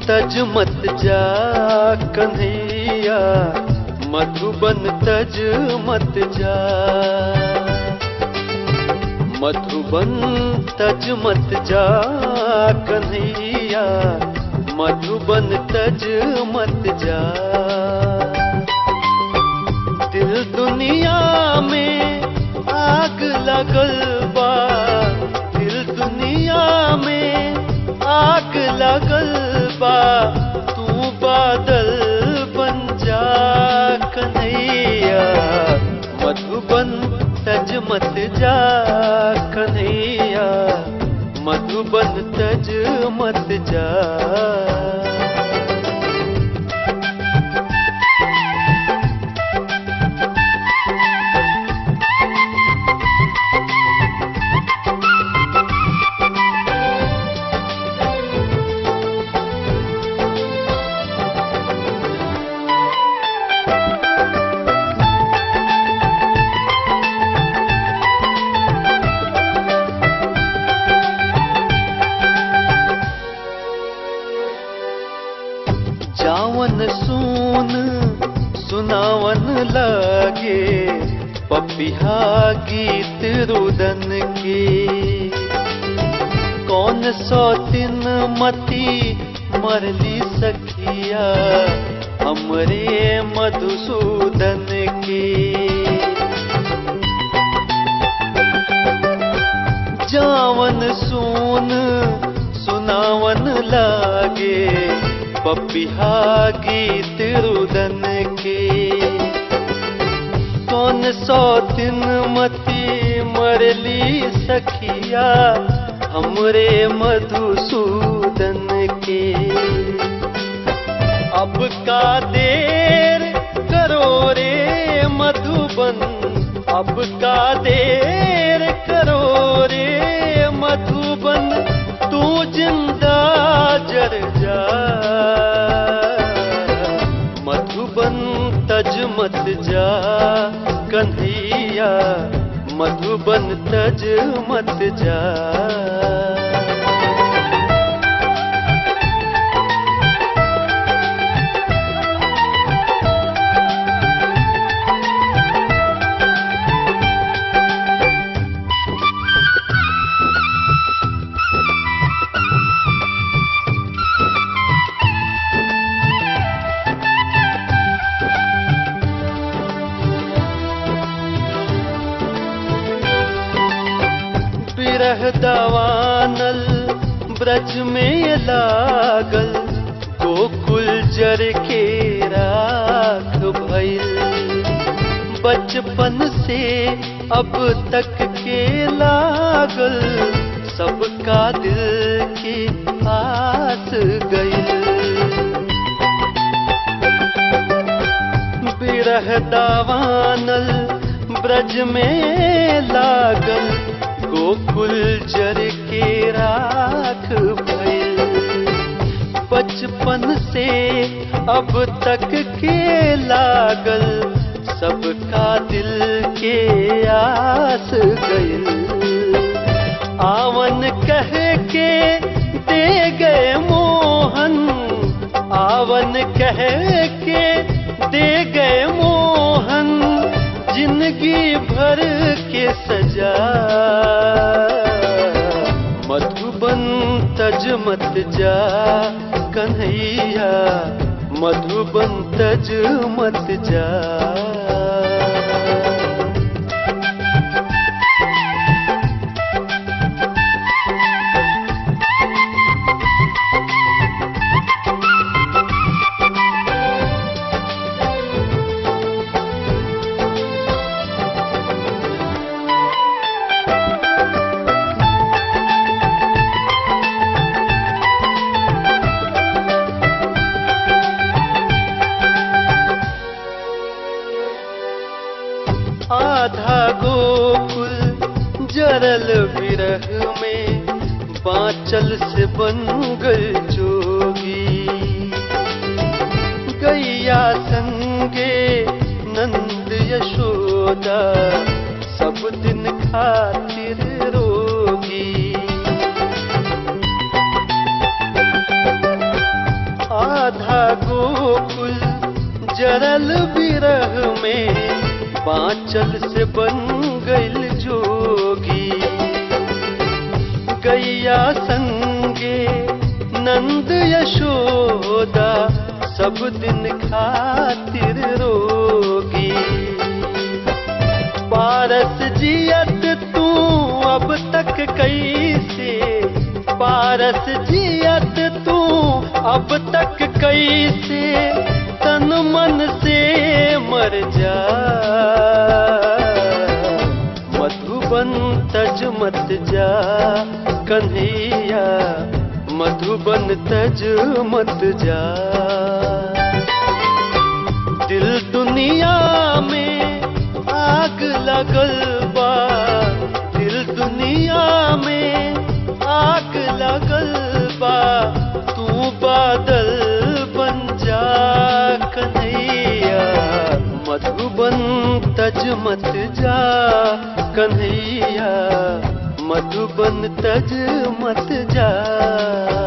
तज मत जा कन्हैया मधुबन तज मत जा मधुबन तज मत जा कन्हैया मधुबन तज मत जा दिल दुनिया में आग लगल बा दिल दुनिया में आग लगल बा तू बादल बन जा कन्हैया मधुबन तज मत जा कन्हैया मधुबन तज मत जा जावन सुन सुनावन लगे पपिहा गीत रुदन के कौन सौ दिन मती मरली सखिया हमरे मधुसूदन के जावन सुन सुनावन लागे पपिहा गीत रुदन के कौन सौ दिन मती मरली सखिया हमरे मधुसूदन के अब का देर करो रे मधुबन अब का देर करो रे मधुबन तू जिंदा जर जा मधुबन तज मत जा कन्हैया मधुबन तज मत जा बिरह दवानल ब्रज में लागल गोकुल जर के राख भइल बचपन से अब तक के लागल सबका दिल के आस गइल बिरह दावानल ब्रज में लागल गोकुल जर के राख भइल बचपन से अब तक के लागल सबका दिल के आस गइल आवन कह के दे गए मोहन आवन कह के दे गए मोहन जिंदगी भर के सजा मधुबन तज मत जा कन्हैया मधुबन तज मत जा आधा गोकुल जरल विरह में बांचल से बन गई जोगी गैया संगे नंद यशोदा सब दिन खातिर रोगी जरल बिरह में बांचल से बन गइल जोगी गैया संगे नंद यशोदा सब दिन खातिर रोगी पारस जियत तू अब तक कैसे पारस जियत तू अब तक कैसे तन मन से मर जा मधुबन तज मत जा कन्हैया मधुबन तज मत जा दिल दुनिया में आग लगल बा दिल दुनिया में आग लगल बा तू बादल बन जा कन्हैया मधुबन तज मत जा कन्हैया मधुबन तज मत जा